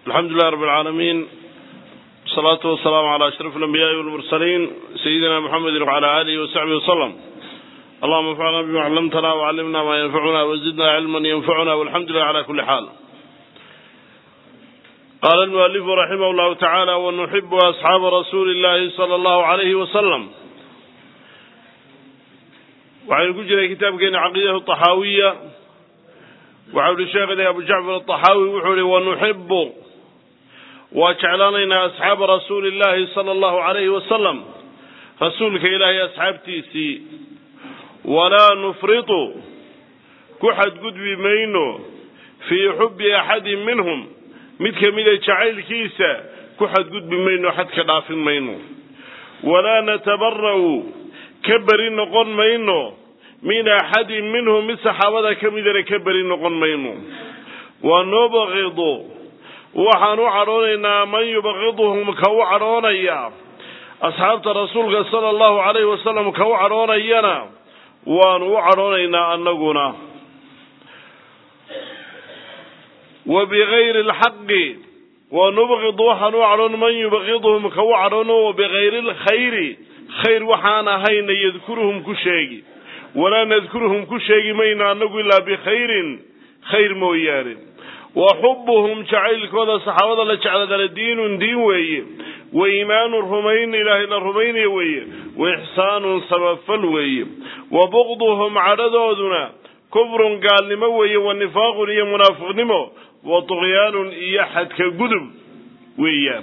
alxamdu lilah rab alcaalamiin wasalaatu wasalaamu calaa ashraf alambiyaai walmursaliin sayidina muxamedi wacala aalihi wasaxbihi wasalam allahuma anfacna bima callamtana wacallimna maa yanfacuna wazidna cilman yanfacuna walxamdu lilah cala kuli xaal qaala almualifu raximah llahu tacaala wanuxibu asxaaba rasuuli illahi sala allahu alayhi wasalam waxaynu ku jiray kitaabkeena caqiidatu taxaawiya waxa uhi sheekhani abu jacfar ataxaawi wuxuu ihi wanuxibu waa jeclaanaynaa asxaaba rasuuli illahi sala allahu alayhi wasalam rasuulka ilaahay asxaabtiisii walaa nufritu ku xadgudbi mayno fii xubbi axadin minhum mid kamida jacaylkiisa ku xadgudbi mayno xadka dhaafin mayno walaa natabara'u ka beri noqon mayno min axadin minhum mid saxaabada ka midana ka beri noqon mayno wa nubqidu waxaan u cadhoonaynaa man yubqiduhum ka u cadhoonaya asxaabta rasuulka sala allahu calayhi wasalam ka u cadhoonayana waanu u cadhoonaynaa annaguna wa bigayri alxaqi wa nubqidu waxaan u cadhoon man yubqiduhum ka u cadhoono wa bigayri alkhayri khayr waxaan ahayna yadkuruhum ku sheegi walaa nadkuruhum ku sheegi mayno annagu ilaa bikhayrin khayr mooyaane wa xubuhum jacaylkooda saxaabada la jecladala diinun diin weeye wa iimaanun rumayn ilaahay la rumaynaya weeye wa ixsaanun samafal weeye wa buqduhum cadhadooduna kufrun gaalnimo weeye wa nifaaqun iyo munaafiqnimo wa tuqyaanun iyo xadka gudub weeyaan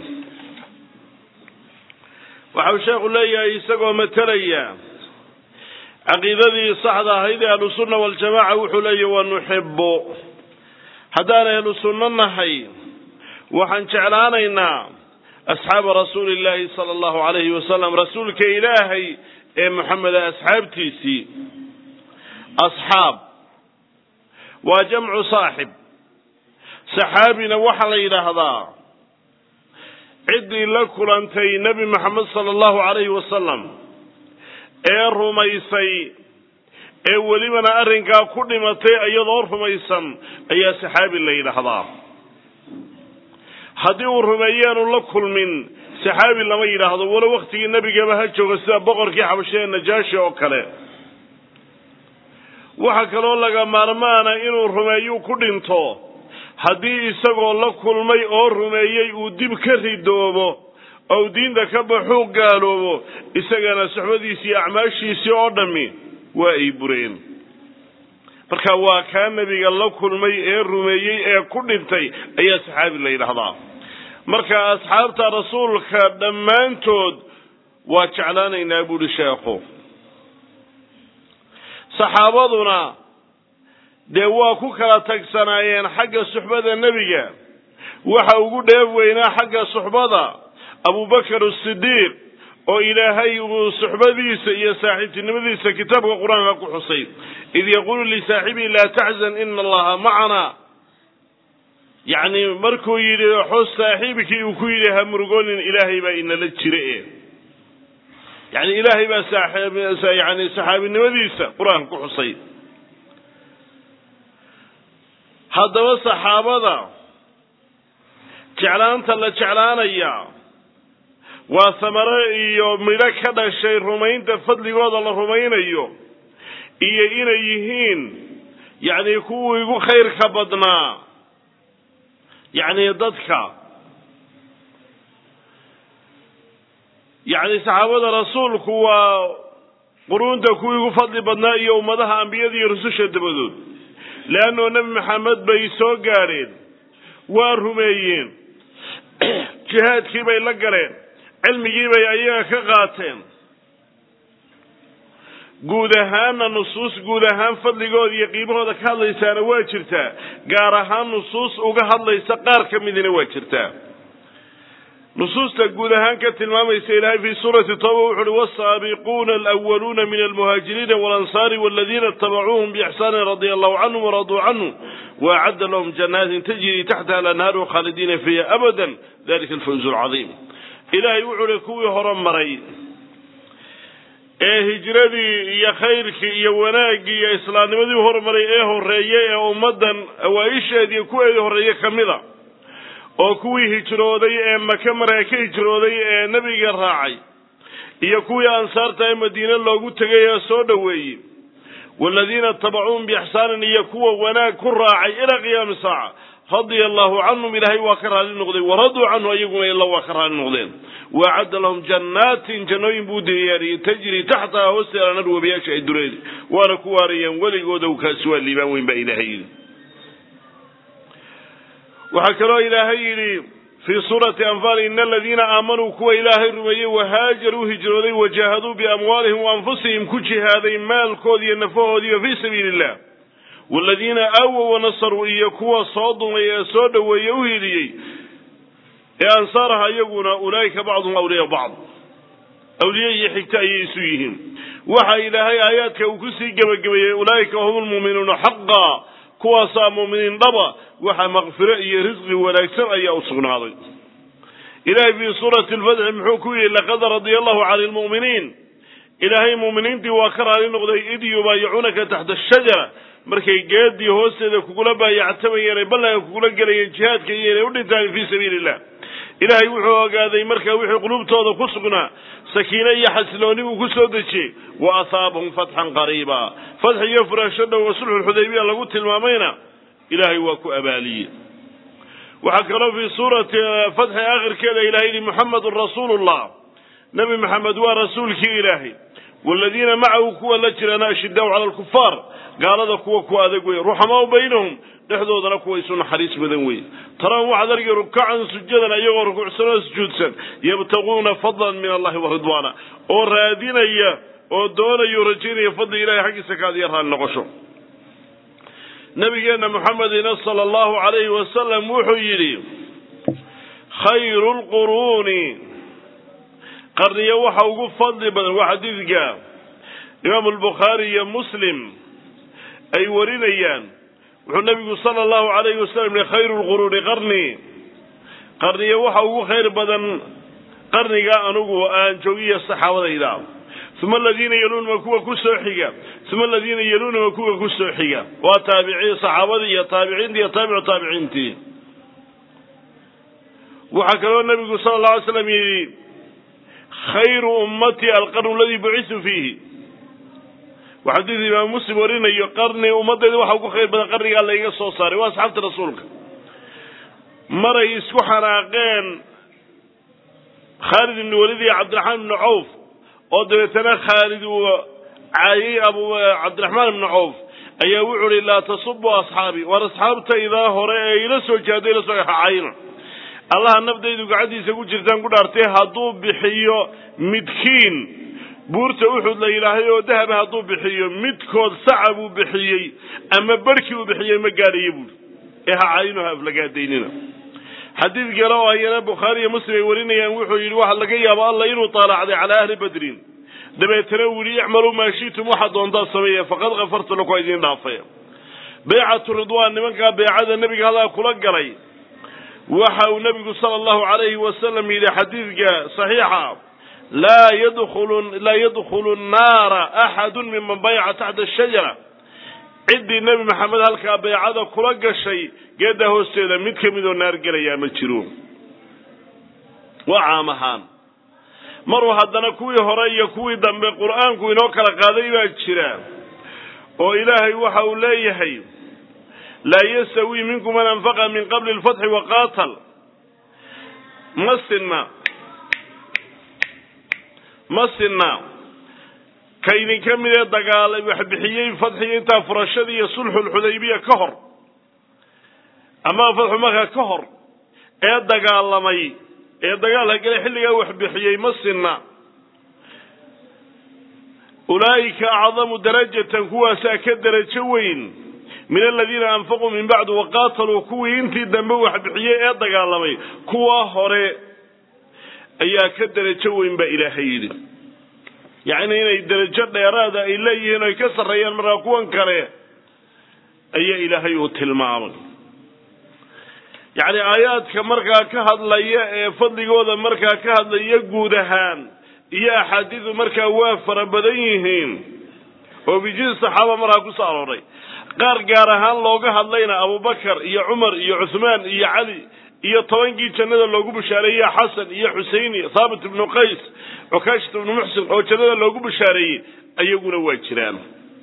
waxau sheekhu leeyahay isagoo matalaya caqiidadii saxda ahayd ee ahlusunna waljamaca wuxuu leeyahy wa nuxibu haddaan ahlu sunno nahay waxaan jeclaanaynaa asxaaba rasuuli illaahi sala allahu alayhi wasalam rasuulka ilaahay ee moxameda asxaabtiisii asxaab waa jamcu saaxib saxaabina waxaa la yidhaahdaa ciddii la kulantay nebi moxamed sala allahu alayhi wasalam ee rumaysay ee welibana arrinkaa ku dhimatay iyadoo rumaysan ayaa saxaabi la yidhaahdaa haddii uu rumeeyaanu la kulmin saxaabi lama yidhaahdo walo waktigii nebigaba ha jooga sida boqorkii xabashee najaashi oo kale waxaa kaloo laga maarmaana inuu rumeeyuu ku dhinto haddii isagoo la kulmay oo rumeeyey uu dib ka ridoobo ou diinta ka baxuu gaaloobo isagana suxbadiisii iyo acmaashiisii oo dhammi waa ay bureen marka waa kaa nebiga la kulmay ee rumeeyey ee ku dhintay ayaa saxaabi la yidhaahdaa marka asxaabta rasuulka dhammaantood waa jeclaanaynaa buuhi sheekhu saxaabaduna dee waa ku kala tagsanaayeen xagga suxbada nebiga waxa ugu dheef weynaa xagga suxbada abubakar asidiiq oo ilaahay uu suxbadiisa iyo saaxiibtinimadiisa kitaabka qur-aanka ku xusay id yaquulu lisaaxibihi laa taxzan ina allaha macana yacni markuu yidhi xus saaxiibkii uu ku yidhi ha murugoonin ilaahay baa inala jira e yani ilaahay baa yani saxaabinimadiisa qur-aanka ku xusay haddaba saxaabada jeclaanta la jeclaanaya waa samaro iyo midho ka dhashay rumaynta fadligooda la rumaynayo iyo inay yihiin yacni kuwii igu khayrka badnaa yacni dadka yacni saxaabada rasuulku waa quruunta kuwii igu fadli badnaa iyo ummadaha ambiyada iyo rususha dabadood leannao nebi maxamed bay soo gaadheen waa rumeeyeen jihaadkii bay la galeen cilmigii bay ayaga ka qaateen guud ahaanna nusuus guud ahaan fadligooda iyo qiimahooda ka hadlaysaana waa jirtaa gaar ahaan nusuus uga hadlaysa qaar ka midina waa jirtaa nusuusta guud ahaan ka tilmaamaysa ilaahay fii suurati toba wuxu uhi wasaabiquuna alwaluuna min almuhaajiriina walansaari waladiina itabacuuhum biixsaanin radia allahu canhum waraduu canhu waacadda lahum janaatin tajrii taxtaha alanhaaru khaalidiina fiiha abadan dalika alfawz alcadiim ilaahay wuxuu uhi kuwii hore maray ee hijradii iyo khayrkii iyo wanaaggii iyo islaamnimadii hormaray ee horreeyey ee ummaddan awaa-isheediiyo kuweedii horreeye ka mid a oo kuwii hijrooday ee maka markaa ka hijrooday ee nebiga raacay iyo kuwii ansaarta ee madiine loogu tegay ee soo dhoweeyey waaladiina itabacuuhum biixsaanin iyo kuwa wanaag ku raacay ilaa qiyaami saaca radia allahu canhum ilaahay waa ka raali noqday waraduu canhu iyaguna ila waa ka raali noqdeen waacadda lahum jannaatin jannooyin buu diyaariyey tajri taxtaha hoosteeda nar webiyaasha ay dureedi waana ku waarayaan weligooda kaasi waa liibaan weyn baa ilaahay yidhi waxaa kaloo ilaahay yidhi fii suurati anfaal ina aladiina aamanuu kuwa ilaahay rumeeyey wahaajaruu hijrooday wajaahaduu biamwaalihim waanfusihim ku jihaaday maalkoodi iyo nafahoodiiba fii sabiili illah waaladiina aawow wanasaruu iyo kuwa soo dumay ee soo dhoweeye u hiliyey ee ansaaraha iyaguna ulaa'ika bacduhum awliyaa bacd awliye iyo xigta ayay isu yihiin waxa ilaahay aayaadka uu kusii gebagabeeyey ulaa'ika hum lmuuminuuna xaqa kuwaasaa muuminiin dhaba waxa makfiro iyo risqi wanaagsan ayaa u sugnaaday ilaahay fii suurati alfatxi muxuu ku yidhi laqad radia allahu cani lmu'miniin ilaahay muuminiintii waa ka raali noqday id yubaayicuunaka taxta ashajara markay geedii hoosteeda kugula baayactamayeen ay ballanka kugula gelayeen jihaadka iyo inay u dhintaan fii sabiili illah ilaahay wuxuu ogaaday markaa wixii qulubtooda ku sugnaa sakiine iyo xasilooni uu ku soo dejiyey wa ahaabahum fatxan qariiba fatx iyo furaasho dhow oo sulxulxudaybiya lagu tilmaamayna ilaahay waa ku abaaliyey waxaa kaloo fii suurati fatxi aakhirkeeda ilahay yihi muxamedun rasuulullah nebi maxamed waa rasuulkii ilaahay waaladiina macahu kuwa la jirana ashidaau cala alkufaar gaalada kuwa ku adag wey ruxamaau baynahum dhexdoodana kuwa isu naxariis badan wey tarahum waxaad argi rukacan sujadan iyagoo rukuucsan oo sujuudsan yabtaguuna fadlan min allahi wa ridwaana oo raadinaya oo doonayo rajaynaya fadli ilahay xaggiisa kaadiya raali noqosho nabigeenna muxamedina sala allahu calayhi wasalam wuxuu yidhi khayru lquruuni qarniyo waxa ugu fadli badan waa xadiidka imaamu albukhaari iyo muslim ay warinayaan wuxuu nabigu sala allahu alayhi wasalam yihi khayru lquruuni qarni qarniyo waxa ugu khayr badan qarniga anugu aan joogiya saxaabadayda uma aladiina yaluunama kuwa ku soo xiga uma aladiina yaluunama kuwa ku soo xiga waa taabiciin saxaabadii iyo taabiciintii iyo taabicu taabiciintii waxaa kaloo nabigu sala allahu alay slam yidhi khayru ummatii alqarnu aladii bucitu fiihi waa xadiid imaam muslim warinayo qarni ummadayda waxa ugu khayr badan qarnigaa layga soo saaray waa asxaabta rasuulka maray isku xanaaqeen khaalid ibni walid iyo cabdiraxmaan ibni cawf oo dabeetana khaalid uu caayay abu cabdiraxmaan ibni cawf ayaa wuxu uhi laa tasubu asxaabii waar asxaabtaydaa hore ee ila soo jaado ila soo cayna allaha nafdaydu gacantiisa ku jirtaan ku dhaartay hadduu bixiyo midkiin buurta uxud la yidhaahay oo dahaba hadduu bixiyo midkood saca buu bixiyey ama barhkii uu bixiyey ma gaadhayo buuri ee ha caynuha aflagaadaynina xadiid kale oo ayana bukhaari iyo muslim ay warinayaan wuxuu yidhi waxaa laga yaaba alla inuu taalacday calaa ahli badrin dabeetana uu yidhi icmaluu maa shi'tum waxaad doontaa sameeya faqad kafartu lakum idiin dhaafay baycatu ridwaan nimankaa beecada nebiga halkaa kula galay waxa uu nebigu sala allahu calayhi wasalam yidhi xadiidka saxiixa laa yadkhulu laa yadkhulu nnaara axadun miman bayca taxta ashajara ciddii nebi maxamed halkaa baycada kula gashay geeddaa hoosteeda mid ka midoo naar gelayaa ma jiro waa caam ahaan maruu haddana kuwii hore iyo kuwii dambe qur'aanku inoo kala qaaday baa jira oo ilaahay waxa uu leeyahay laa yastawi minkum man anfaqa min qabli alfatxi waqaatal ma sinna ma sinna ka idinka mid ee dagaalay wax bixiyey fadxiga intaa furashadii iyo sulxulxudaybiya ka hor ama fatxu maka ka hor ee dagaalamay ee dagaalka gale xilligaa wax bixiyey ma sinna ulaa'ika acdamu darajatan kuwaasaa ka derajo weyn min aladiina anfaquu min bacdu waqaataluu kuwii intii dambe wax bixiyey ee dagaalamay kuwa hore ayaa ka derajo weyn baa ilaahay yidhi yacni inay derajo dheeraada ay leeyihiin oy ka sarreeyaan markaa kuwan kale ayaa ilaahay uu tilmaamay yacni aayaadka markaa ka hadlaya ee fadligooda markaa ka hadlaya guud ahaan iyo axaadiidu markaa waa fara badan yihiin oo bijin saxaaba markaa ku soo arooray qaar gaar ahaan looga hadlayna abubakar iyo cumar iyo cuhmaan iyo cali iyo tobankii jannada loogu bishaareeyey xasan iyo xusein iyo thaabit ibnu qays cukaashat ibnu muxsin oo jannada loogu bishaareeyey ayaguna waa jiraan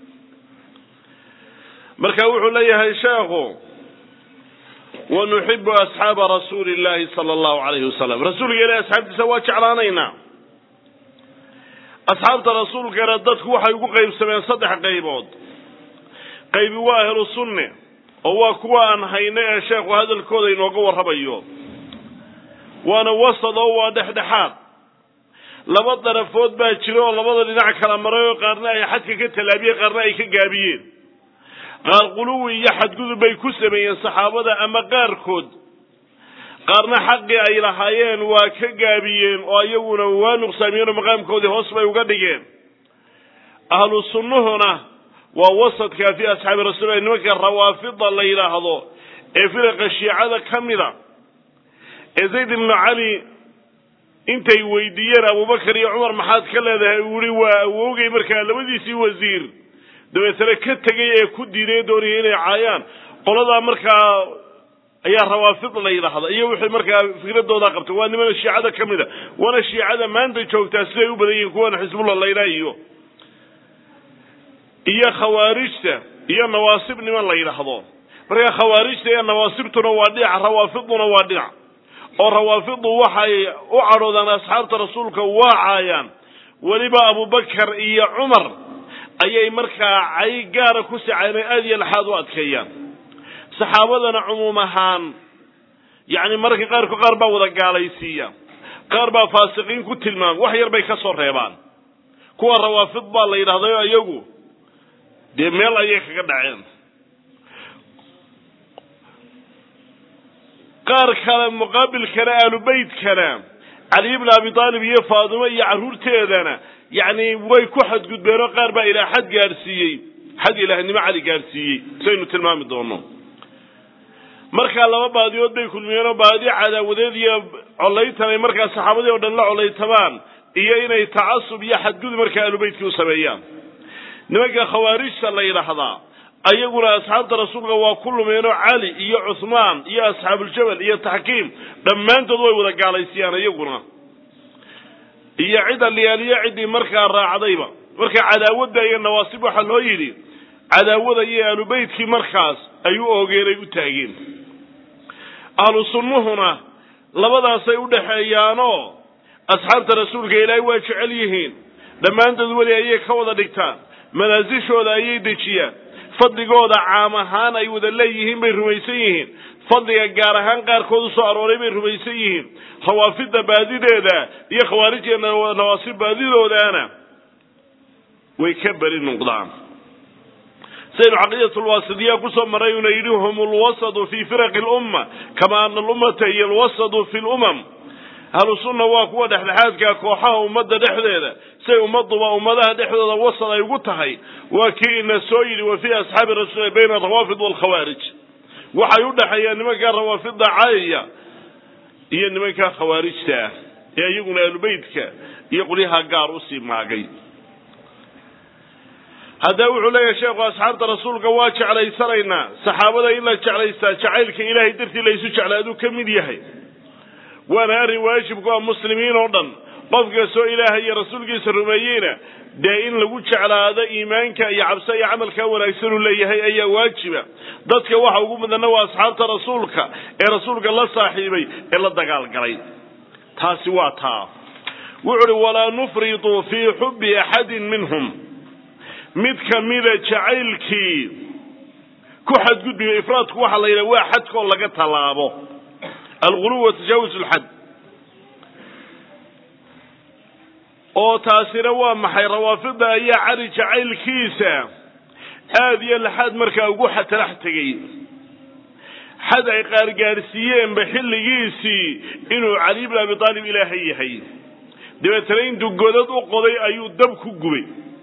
marka wuxuu leeyahay sheekhu wanuxibu asxaaba rasuuli llahi sala allahu alayhi wasalam rasuulka ilahi asxaabtiisa waa jeclaanaynaa asxaabta rasuulkana dadku waxay ugu qaybsameen saddex qaybood qaybi waa ahlu sunne oo waa kuwa aan hayno ee sheekhu hadalkooda inooga warramayo waana wasad oo waa dhexdhexaad laba darafood baa jira oo labada dhinac kala maray oo qaarna ay xadka ka tallaabiyeen qaarna ay ka gaabiyeen qaar quluwi iyo xadgudub bay ku sameeyeen saxaabada ama qaarkood qaarna xaqii ay lahaayeen waa ka gaabiyeen oo iyaguna waa nuqsaamiyeen oo maqaamkoodii hoos bay uga dhigeen ahlu sunnuhuna waa wasadka fi asxaabi rasuulilah nimanka rawaafida la yidhaahdo ee firaqa shiicada ka mida ee zayd ibnu cali intay weydiiyeen abubakar iyo cumar maxaad ka leedahay uu yihi waa awowgay markaa labadiisii wasiir dabeetana ka tegay ee ku diiday doonaya inay caayaan qoladaa markaa ayaa rawaafid la yidhaahda iyo wixii markaa fikradoodaa qabtay waa niman shiicada ka mid a waana shiicada maanta joogtaa siday u badan yihiin kuwana xisbullah layla iyo iyo khawaarijta iyo nawaasib niman la yidhaahdo marka khawaarijta iyo nawaasibtuna waa dhinac rawaafiduna waa dhinac oo rawaafidu waxay u cadhoodaan asxaabta rasuulka waa caayaan weliba abubakar iyo cumar ayay markaa cay gaara ku siceen aada iyo laxaad u adkeeyaan saxaabadana cumuum ahaan yacni mararka qaarko qaar baa wada gaalaysiiya qaar baa faasiqiin ku tilmaama wax yar bay ka soo reebaan kuwa rawaafid baa la yidhahdayo iyagu dee meel ayay kaga dhaceen qaar kale muqaabilkana aalubeytkana cali ibn abi aalib iyo faadimo iyo carruurteedana yacni way ku xadgudbeen oo qaar baa ilaa xad gaadhsiiyey xad ilaahnimo cali gaadhsiiyey saynu tilmaami doono markaa laba baadiyood bay kulmiyeenoo baadi cadaawadeed iyo collaytan ay markaa saxaabadii oo dhan la collaytamaan iyo inay tacasub iyo xadgudub markaa aalubeytkii u sameeyaan nimanka khawaarijta la yidhaahdaa ayaguna asxaabta rasuulka waa ku lumeenoo cali iyo cuhmaan iyo asxaabuljabal iyo taxkiim dhammaantood way wada gaalaysiiyaan iyaguna iyo cid aliyaaliyo ciddii markaa raacdayba marka cadaawadda iyo nawaasib waxaa loo yidhi cadaawada iyo aalubeytkii markaas ay u oogeenay u taageen ahlu sunnuhuna labadaasay u dhexeeyaanoo asxaabta rasuulka ilaahay waa jecel yihiin dhammaantood weli ayay ka wada dhigtaan manaasishooda ayay dejiyaan fadligooda caam ahaan ay wada leeyihiin bay rumaysan yihiin fadliga gaar ahaan qaarkood u soo arooray bay rumaysan yihiin rawaafidda baadideeda iyo khawaarijya nawaasib baadidoodaana way ka beri noqdaan saynu caqiidatulwaasidiya kusoo maray una yidhi hum lwasadu fi firaqi lumma kama ana alummata hiya alwasadu fi lumam ahlu sunna waa kuwa dhexdhexaadka kooxaha ummadda dhexdeeda say ummaduba ummadaha dhexdooda wasad ay ugu tahay waa kii ina soo yidhi wa fii asxaabi rasuuli bayna arawaafid waalkhawaarij waxay u dhexeeyaan nimanka rawaafidda caayaya iyo nimanka khawaarijta ah ee iyaguna aalubeytka iyo qolyaha gaar usii maagay haddaba wuxuu leeyahay sheekhu asxaabta rasuulka waa jeclaysanaynaa saxaabada in la jeclaystaa jacaylka ilaahay dartii laysu jeclaaduu ka mid yahay waana arrin waajib ku ah muslimiin oo dhan qof kastoo ilaahay iyo rasuulkiisa rumeeyeyna dee in lagu jeclaado iimaanka iyo cabse iyo camalkaa wanaagsan uu leeyahay ayaa waajiba dadka waxa ugu mudanna waa asxaabta rasuulka ee rasuulka la saaxiibay ee la dagaalgalay taasi waa taa wuxu uhi walaa nufridu fii xubbi axadin minhum mid kamida jacaylkii ku xadgudbiyo ifraadku waxaa la yidhaha waa xadkoo laga tallaabo alguluw wa tajaawuz lxad oo taasina waa maxay rawaafida ayaa cali jacaylkiisa aada iyo laxaad markaa ugu talax tegay xad ay qaargaarsiiyeenba xilligiisii inuu cali bn abi aalib ilaahay yahay dabeetana intuu godad u qoday ayuu dab ku gubay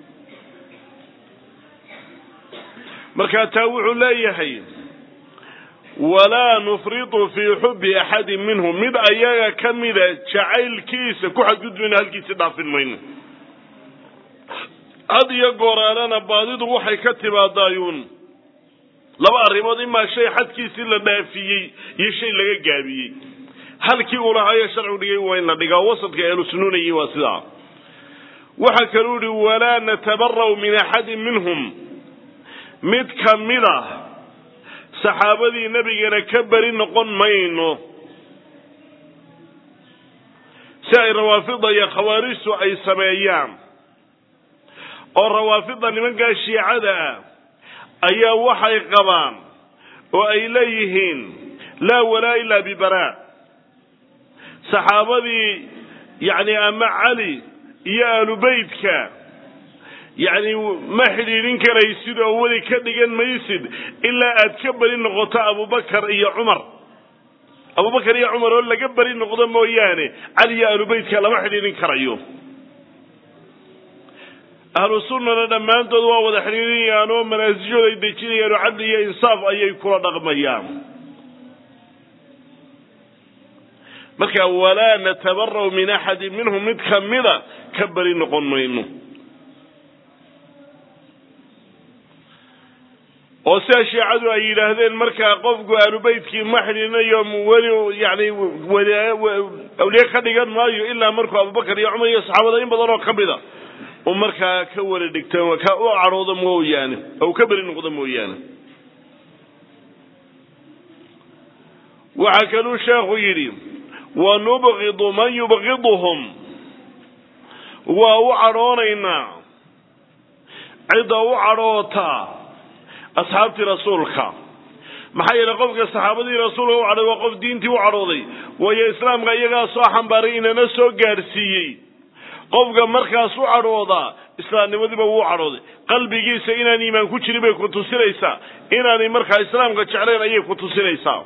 markaa taa wuxuu leeyahay walaa nufridu fii xubbi axadin minhum mid ayaga ka mida jacaylkiisa ku xadgudbayno halkiisi dhaafin mayno had iyo gooraalana baadidu waxay ka timaadaayuun laba arrimood imaa shay xadkiisii la dhaafiyey iyo shay laga gaabiyey halkii uu lahaayo sharcigu dhigay waa in la dhigaa wasadka ahlu sunnuunayi waa sidaa waxaa kaluu ihi walaa natabara'u min axadin minhum mid ka mid a saxaabadii nebigana ka beri noqon mayno si ay rawaafida iyo khawaarijtu ay sameeyaan oo rawaafida nimankaa shiicada ah ayaa waxay qabaan oo ay leeyihiin laa walaa ilaa bibaraa saxaabadii yacni ama cali iyo aalubeytka yacni ma xidhiidhin karaysid oo weli ka dhigan maysid ilaa aad ka beri noqoto abubakar iyo cumar abubakar iyo cumar oo laga beri noqdo mooyaane cali iyo aalubeytka lama xidhiidhin karayo ahlu sunnana dhammaantood waa wada xidhiidhinayaan oo manaasijooda ay dejinayaan oo cadli iyo insaaf ayay kula dhaqmayaan marka walaa natabara'u min axadin minhum mid kamida ka beri noqon mayno oo sidaa shiicadu ay yidhaahdeen markaa qofku aalubeytkii ma xidhiinayo weli yani awliye ka dhigan maayo ilaa markuu abubakar iyo cumar iyo saxaabada in badan oo ka mida u markaa ka wala dhigta ka u cadhoodo mooyaane oo ka beri noqdo mooyaane waxaa kaluu sheekhu yidhi wa nubqidu man yubqiduhum waa u cadhoonaynaa cidda u cadhoota asxaabtii rasuulka maxaa yeelay qofka saxaabadii rasuulka u cadhooday waa qof diintii u cadhooday waayo islaamka iyagaa soo xambaaray inana soo gaadhsiiyey qofka markaas u cadhoodaa islaamnimadiiba wuu cadhooday qalbigiisa inaan iimaan ku jirin bay ku tusinaysaa inaanay markaa islaamka jeclayn ayay ku tusinaysaa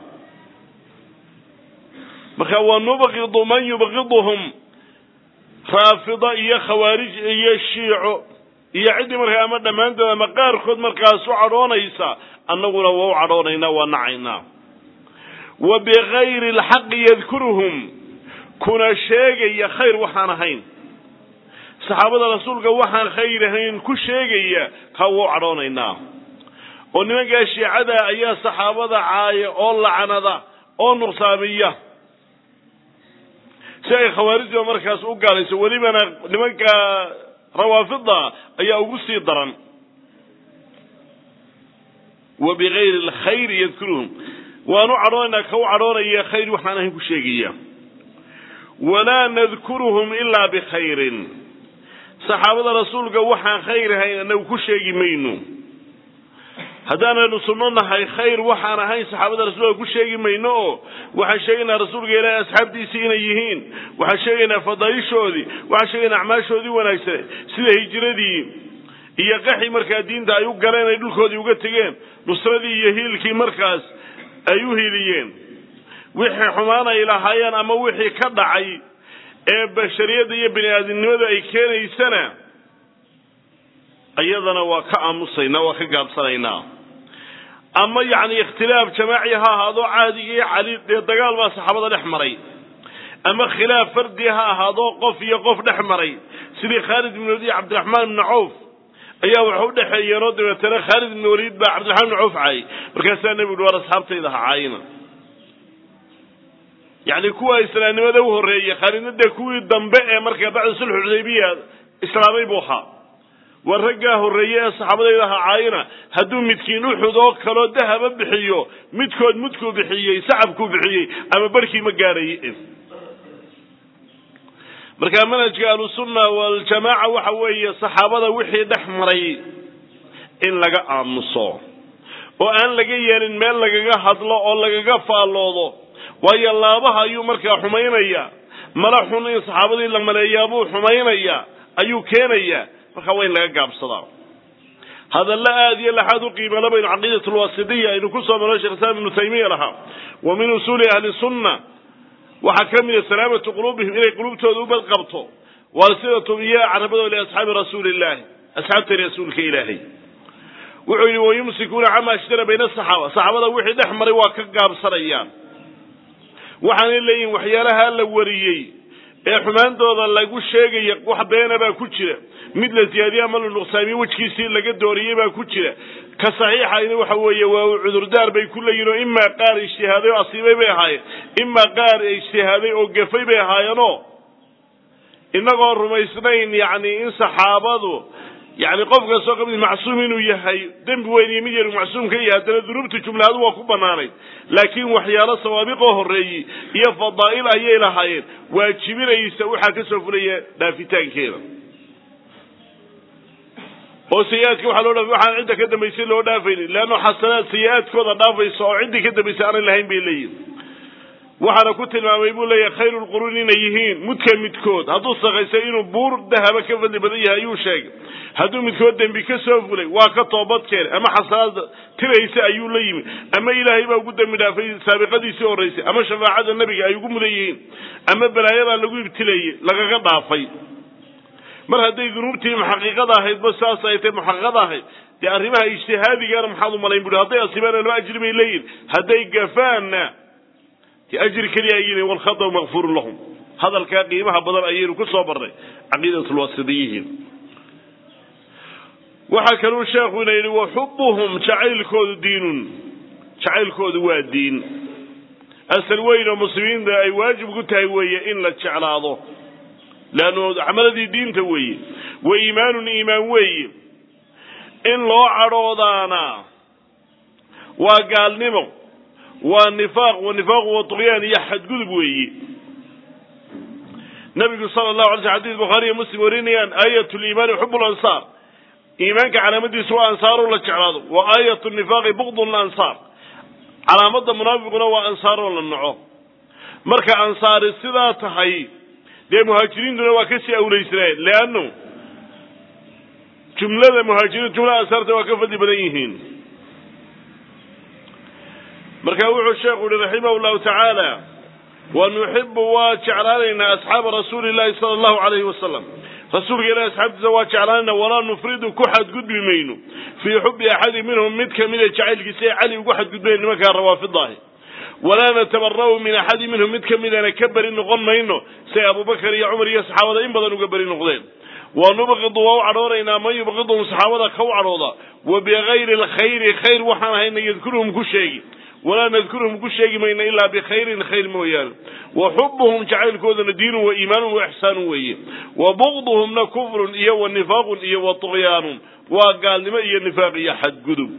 marka wa nubqidu man yubqiduhum raafida iyo khawaarij iyo shiico iyo ciddii markaa ama dhammaantood ama qaarkood markaas u cadhoonaysa annaguna waa u cadhoonaynaa waa nacaynaa wa bikayri alxaqi yadkuruhum kuna sheegaya khayr waxaan ahayn saxaabada rasuulka waxaan khayr ahayn ku sheegaya ka waa u cadhoonaynaa oo nimankaa shiicada ayaa saxaabada caaya oo lacnada oo nuqsaamiya si ay khawaarijda markaas u gaalayso welibana nimanka rawaafida ayaa ugu sii daran wa bikayri alkhayri yadkuruhum waanu cadhoonaynaa ka u cadhoonaya khayr waxaan ahayn ku sheegaya walaa nadkuruhum ilaa bikhayrin saxaabada rasuulka waxaan khayr ahayn anagu ku sheegi mayno haddaanaynu sunno nahay khayr waxaan ahayn saxaabada rasuulka ku sheegi mayno oo waxaan sheegaynaa rasuulka ilaahay asxaabtiisii inay yihiin waxaan sheegaynaa fadaaishoodii waxaan sheegaynaa acmaashoodii wanaagsan sida hijiradii iyo qaxii markaa diinta ay u galeen ay dhulkoodii uga tegeen nusradii iyo hiilkii markaas ay u hiiliyeen wixii xumaan ay lahaayeen ama wixii ka dhacay ee bashariyadda iyo bini aadamnimadu ay keenaysana iyadana waa ka aamusaynaa waa ka gaabsanaynaa ama yacni ikhtilaaf jamaaci ha ahaado caadiga iyo cali dee dagaal baa saxaabada dhex maray ama khilaaf fardi ha ahaado qof iyo qof dhex maray sidii khaalid ibn waliid iyo cabdiraxmaan ibni cawf ayaa waxa u dhexeeyeenoo dabeetana khaalid ibn waliid baa cabdiraxmaan ibni cawf caayay markaasaa nebigu uhi war asxaabtayda ha caayina yacni kuwa islaamnimada u horreeyey khaalidna dee kuwii dambe ee markaa bacda sulxu xudaybiya islaamay buu ahaa war raggaa horreeye ee saxaabadayda ha caayina hadduu midkiin uxud oo kaloo dahaba bixiyo midkood mudkuu bixiyey sacabkuu bixiyey ama barhkii ma gaadhaye marka manhajka ahlusunna waljamaaca waxa weeye saxaabada wixii dhex maray in laga aamuso oo aan laga yeelin meel lagaga hadlo oo lagaga faalloodo waayo laabaha ayuu markaa xumaynaya mala xun in saxaabadii la maleeyaabuu xumaynaya ayuu keenaya marka waa in laga gaabsadaa hadalla aad iyo laxaad u qiimala baynu caqiidat lwasitiya aynu ku soo marno shekh islaam ibnu taymiya lahaa wa min usuuli ahli sunna waxaa ka mida salaamatu quluubihim inay qulubtooda u badqabto waalsidatum iyo carabadooda liasxaabi rasuuli illahi asxaabta rasuulka ilaahay wuxuu yidhi wayumsikuuna camaa ashtara bayna asaxaaba saxaabada wixii dhex maray waa ka gaabsanayaan waxaanay leeyihin waxyaalaha la wariyey ee xumaantooda lagu sheegaya wax beena baa ku jira mid la siyaadiye ama la nuqsaamiye wejkiisii laga dooriyey baa ku jira ka saxiixayna waxa weeye waa cudurdaar bay ku leeyihin oo imaa qaar ijtihaaday oo asiibay bay ahaayeen imaa qaar ijtihaaday oo gafay bay ahaayeenoo inagoo rumaysnayn yacni in saxaabadu yani qof kastoo kamid macsuum inuu yahay dembi weyn iyo mid yar macsuum ka yahay haddana dunuubta jumlahadu waa ku banaanayd laakiin waxyaalo sawaabiqoo horreeyey iyo fadaa'il ayay lahaayeen waajibinaysa waxaa ka soo fulaya dhaafitaankeeda oo sayi-aadka waxaa loo dhaafay waxaan cidda ka dambaysay loo dhaafaynin leanno xasanaad sayi-aadkooda dhaafaysa oo ciddii ka dambaysay aanay lahayn bay leeyihin waxaana ku tilmaamay buu leeyahay khayru lquruun inay yihiin mudka midkood hadduu sakaysay inuu buur dahaba ka fadli badan yahay ayuu sheegay hadduu midkood dembi ka soo fulay waa ka toobad keenay ama xasanaad tiraysa ayuu la yimi ama ilaahay baa ugu dembi dhaafay saabiqadiisii horraysay ama shafaacada nebiga ay ugu mudan yihiin ama balaayadaa lagu ibtilayey lagaga dhaafay mar hadday dunuubtii muxaqiiqada ahaydba saas ay tahay muxaqiiqada ahayd dee arrimaha ijtihaadigaana maxaad u malayn bui hadday asiibaana laba ajri bay leeyihin hadday gafaanna ajri keliya ayini walkhadau makfuurun lahum hadalkaa qiimaha badan ayaynu ku soo barnay caqiidatulwasitiyihiin waxaa kaluu sheekhuna yidhi wa xubuhum jacaylkoodu diinun jacaylkoodu waa diin asal weyn oo muslimiinta ay waajib ku tahay weeye in la jeclaado leannu camaladii diinta weeye wa iimaanun iimaan weeye in loo cadhoodaana waa gaalnimo waa nifaaq wa nifaaqu wa tuqyaan iyo xadgudub weeye nabigu sala allahu alay sl xadis bukhaariiyo muslim warinayaan aayat liimaani xub lansaar iimaanka calaamadiisu waa ansaaroo la jeclaado wa aayat nifaaqi bukdu lansaar calaamada munaafiquna waa ansaaroo la naco marka ansaari sidaa tahay dee muhaajiriintuna waa kasii awlaysnaayeen leanno jumlada muhaajiriin jumlada ansaarta waa ka fadli badan yihiin marka wuxuu sheekhu yihi raximah llahu tacaala wa nuxibu waa jeclaanaynaa asxaaba rasuuli llahi sala allahu alayhi wasalam rasuulka ilahi asxaabtiisa waa jeclaanayna walaa nufridu ku xadgudbi mayno fii xubi axadi minhum mid kamida jacaylkiisa ee cali ugu xadgudbayn nimankaa rawaafidaahi walaa natabara'u min axadi minhum mid kamidana ka beri noqon mayno say abubakar iyo cumar iyo saxaabada in badan uga beri noqdeen wa nubqidu waa u cadhoonaynaa man yubqidhum saxaabada ka u cadhooda wa bigayri alkhayri khayr waxaan hayna yadkuruhum ku sheegi walaa nadkuruhum ku sheegi mayna ilaa bikhayrin khayr mooyaane wa xubuhum jacaylkooduna diinun wa iimaanun wa ixsaanun weeye wa bugduhumna kufrun iyo wa nifaaqun iyo wa tuqyaanun waa gaalnimo iyo nifaaq iyo xadgudub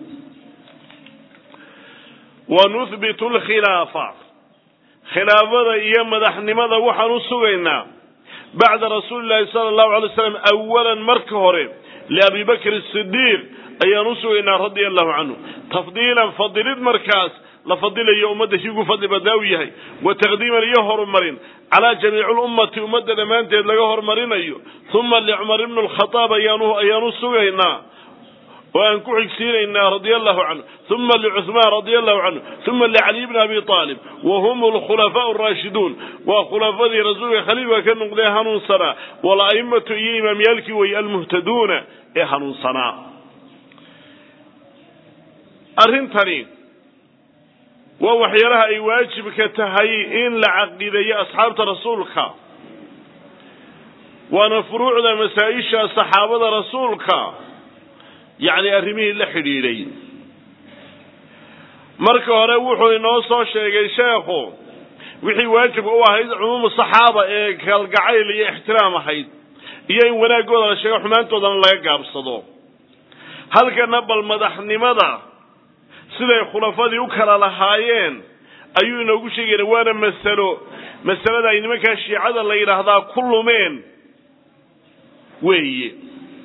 wa nuhbitu lkhilaafa khilaafada iyo madaxnimada waxaan u sugaynaa bacda rasuuli llahi sala allahu alay slam awalan marka hore liabi bakr sidiiq ayaan u sugaynaa radia allahu canhu tafdiilan fadilid markaas la fadilayo ummadda kii ugu fadli badnaa u yahay wa taqdiiman iyo horumarin calaa jamiici lummati ummadda dhammaanteed laga horumarinayo uma licumar ibnu lkhadaab ayaanu ayaanu sugaynaa oo aan ku xigsiinaynaa radia allahu canhu uma licuhmaan radia allahu canhu uma licaliy bni abi aalib wa hum lkhulafaau araashiduun waa khulafadii rasuulka khaliilka ka noqdee hanuunsanaa wala'immatu iyo imaamyaalkii weeye almuhtaduuna ee hanuunsanaa arrintani waa waxyaalaha ay waajibka tahay in la caqiideeyo asxaabta rasuulka waana furuucda masaa-isha saxaabada rasuulka yacni arrimihii la xidhiidhay marka hore wuxuu inoo soo sheegay sheekhu wixii waajibka u ahayd cumuumu saxaaba ee kalgacayl iyo ixtiraam ahayd iyo in wanaaggooda la sheego xumaantoodana laga gaabsado halkana bal madaxnimada siday khulafadii u kala lahaayeen ayuu inoogu sheegayna waana masalo masalada ay nimankaa shiicada la yidhaahdaa ku lumeen weeye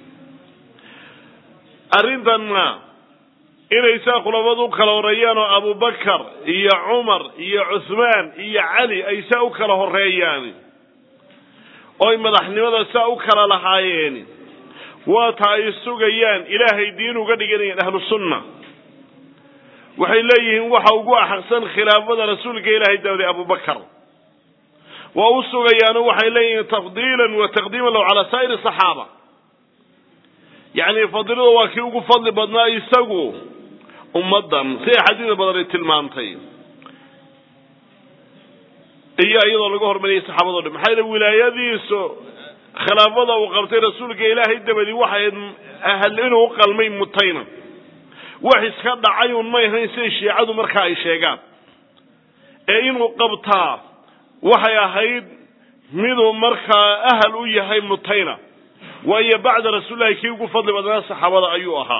arrintanna inay saa khulafadu u kala horreeyaan oo abubakar iyo cumar iyo cuhmaan iyo cali ay saa u kala horreeyaan oy madaxnimada saa u kala lahaayeen waata ay sugayaan ilaahay diin uga dhiganayaan ahlu sunna waxay leeyihiin waxa ugu axaqsan khilaafada rasuulka ilaahay dawday abubakar waa u sugayaano waxay leeyihiin tafdiilan wa taqdiiman lahu calaa saa'iri saxaaba yacni fadilada waa kii ugu fadli badnaa isagu ummaddan siday xadiida badan ay tilmaamtay iyo iyadoo laga hormariyay saxaabado dhan maxaa yele wilaayadiisu khilaafada uu qabtay rasuulka ilaahay dabadii waxay ahayd inuu u qalmay mutayna wax iska dhacay un may ahayn siday shiicadu markaa ay sheegaan ee inuu qabtaa waxay ahayd miduu markaa ahal u yahay mutayna waayo bacda rasuulillahi kii ugu fadli badnaa saxaabada ayuu ahaa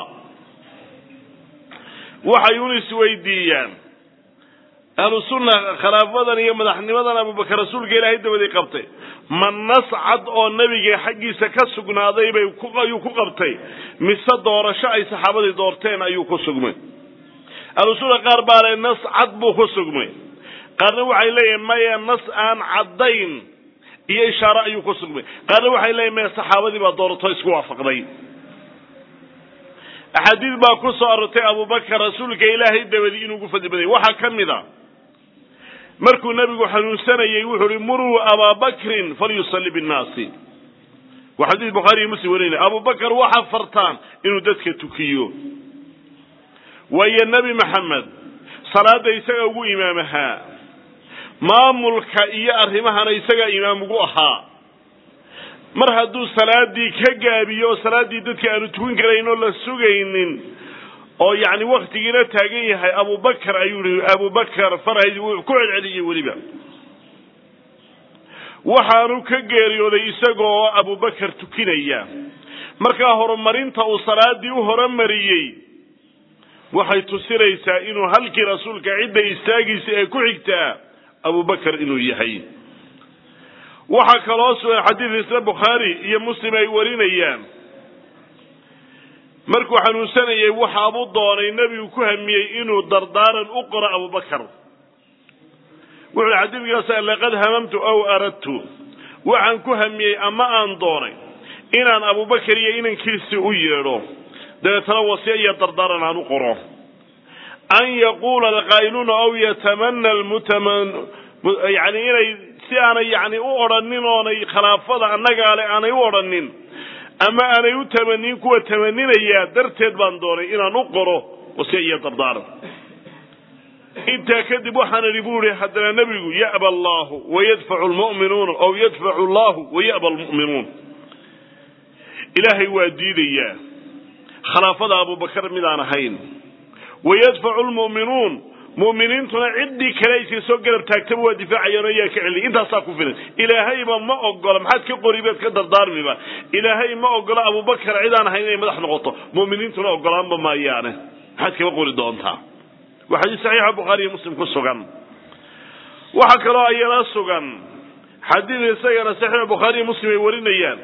waxay un isweydiiyaan ahlu sunna khilaafadan iyo madaxnimadan abubakar rasuulka ilaahay dabadii qabtay ma nas cad oo nebiga xaggiisa ka sugnaaday bay ayuu ku qabtay mise doorasho ay saxaabadii doorteen ayuu ku sugmay ahlu sunna qaar baa le nas cad buu ku sugmay qaarna waxay leeyihin maya nas aan caddayn iyo ishaare ayuu ku sugmay qaarna waxay leeyihin maya saxaabadii baa doorato isku waafaqday axaadiid baa ku soo arortay abubakar rasuulka ilaahay dabadii inuu ugu fadli badayay waxaa ka mid a markuu nebigu xanuunsanayey wuxuu uhi muruu abaa bakrin falyusalli binnaasi waa xadiis bukhaari iyo muslim warinaya abubakar waxa fartaan inuu dadka tukiyo waayo nebi maxamed salaada isaga ugu imaam ahaa maamulka iyo arrimahana isagaa imaam ugu ahaa mar hadduu salaadii ka gaabiyo oo salaaddii dadka aanu tukin karayn oo la sugaynin oo yacni waktigiina taagan yahay abubakar ayuu yihi abubakar farhayd wuu ku celceliyey weliba waxaanu ka geeriyooday isagoo abubakar tukinaya markaa horumarinta uu salaadii u horumariyey waxay tusinaysaa inuu halkii rasuulka cidda istaagiisa ee ku xigtaa abubakar inuu yahay waxaa kaloo sugan xadiid isla bukhaari iyo muslim ay warinayaan markuu xanuunsanayay waxaabuu doonay nebigu ku hamiyey inuu dardaaran u qoro abubakar wuxuu hi xadiidkaas laqad hamamtu aw aradtu waxaan ku hamiyey ama aan doonay inaan abubakar iyo inankiisii u yeedho dabeetana wasiya iyo dardaaran aan u qoro an yaquula alqaa'iluuna aw yatamana lmutaman yani inay si aanay yani u odhanin oonay khilaafada annagaa le aanay u odhanin ama aanay u tamanin kuwa tamaninayaa darteed baan doonay inaan u qoro wasiya iyo dardaaran intaa kadib waxaan idhi bu ihi haddana nebigu ya'ba allahu wayadfacu lmu'minuuna aw yadfacu allahu waya'ba almu'minuun ilaahay waa diidayaa khilaafada abubakar midaan ahayn wayadfacu lmu'minuun mu'miniintuna ciddii kale iska soo garab taagtaba waa difaacayaan oo yaa ka celiy intaasaa ku filan ilaahayba ma ogola maxaad ka qori baad ka dardaarmiba ilaahay ma ogola abubakar cidaan ahayn inay madax noqoto mu'miniintuna ogolaanba maayaane maxaad kaba qori doontaa waa xadiis saxiixa bukhaari iyo muslim ku sugan waxaa kaloo ayana sugan xadiid isagana saxiixa bukhaari iyo muslim ay warinayaan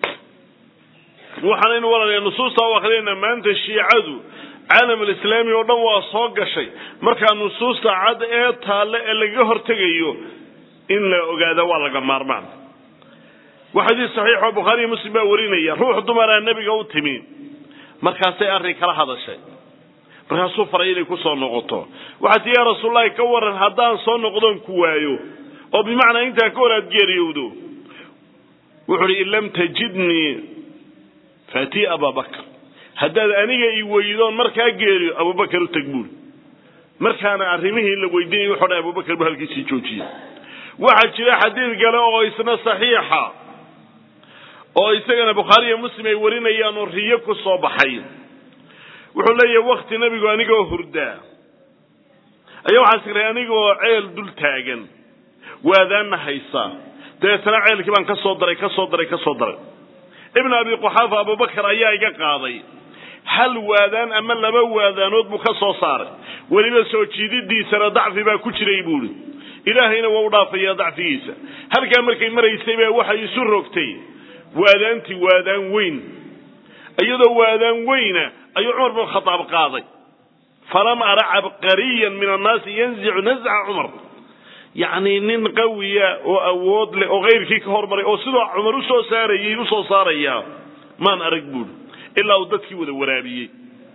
waxaanaynu walaalaya nusuusta u akrinayna maanta shiicadu caalam alislaami oo dhan waa soo gashay markaa nusuusta cad ee taalle ee lagaga hortegayo in la ogaada waa laga maarmaan waa xadiis saxiixoo bukhaari iyo muslim baa warinaya ruux dumaraa nebiga u timi markaasay arrin kala hadashay markaasuu faray inay ku soo noqoto waxaa tii yaa rasuullahi ka waran haddaan soo noqdoon ku waayo oo bimacnaa intaa ka hor aad geeriyowdo wuxuu uhi in lam tajidnii faatii ababakr haddaad aniga i weydoon markaa geeriyo abubakar u tag buuri markaana arrimihii la weydiinaya wuxuu dhan abubakar bu halkiisii joojiyey waxaa jira xadiid kale oo isna saxiixa oo isagana bukhaari iyo muslim ay warinayaan oo riyo ku soo baxay wuxuu leeyahay wakti nebigu anigoo hurdaa ayaa waxaa siray anigoo ceel dul taagan waadaanna haysa dabeetana ceelkii baan ka soo daray ka soo daray ka soo daray ibn abi quxaafa abubakar ayaa iga qaaday hal waadaan ama laba waadaanood buu ka soo saaray weliba soo jiididiisana dacfi baa ku jiray buuri ilaahayna waa u dhaafaya dacfigiisa halkaa markay maraysay baa waxay isu rogtay waadaantii waadaan weyn iyadoo waadaan weyna ayuu cumar bin khadaab qaaday falam ara cabqariyan min annaasi yanzicu nasca cumar yacni nin qawiya oo awood leh oo kayrkii ka hormaray oo sidoo cumar usoo saarayay usoo saaraya maan arag buuri ilaa uu dadkii wada waraabiyey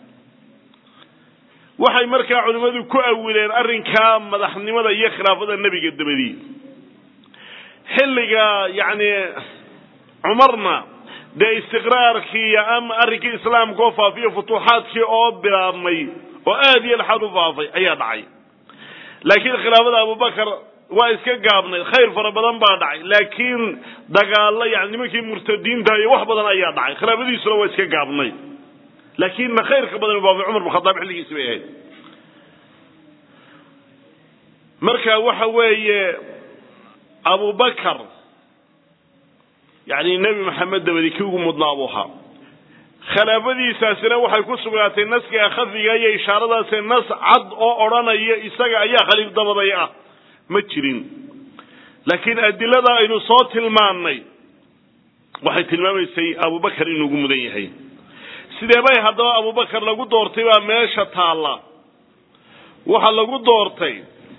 waxay markaa culimmadu ku awileen arrinkaa madaxnimada iyo khilaafada nebiga dabadii xilliga yacni cumarna dee istiqraarkii ama arrinkii islaamka oo faafiyo futuuxaadkii oo bilaabmay oo aad iyo laxaad u faafay ayaa dhacay laakiin khilaafada abubakar waa iska gaabnayd khayr fara badan baa dhacay laakiin dagaalo yani nimankii murtadiinta iyo wax badan ayaa dhacay khilaafadiisuna waa iska gaabnayd laakiin ma khayrka badan baa cumar bin khadaab xilligiisi bay ahayd marka waxa weeye abubakar yani nebi maxamed dabadi kii ugu mudnaa buu ahaa khilaafadiisaasina waxay ku sugnaatay naskiga khafiga iyo ishaaradaasi nas cad oo odhanaya isaga ayaa khaliif dabaday ah ma jirin laakiin adilada aynu soo tilmaannay waxay tilmaamaysay abubakar inuu ugu mudan yahay sidee bay haddaba abubakar lagu doortay baa meesha taalla waxaa lagu doortay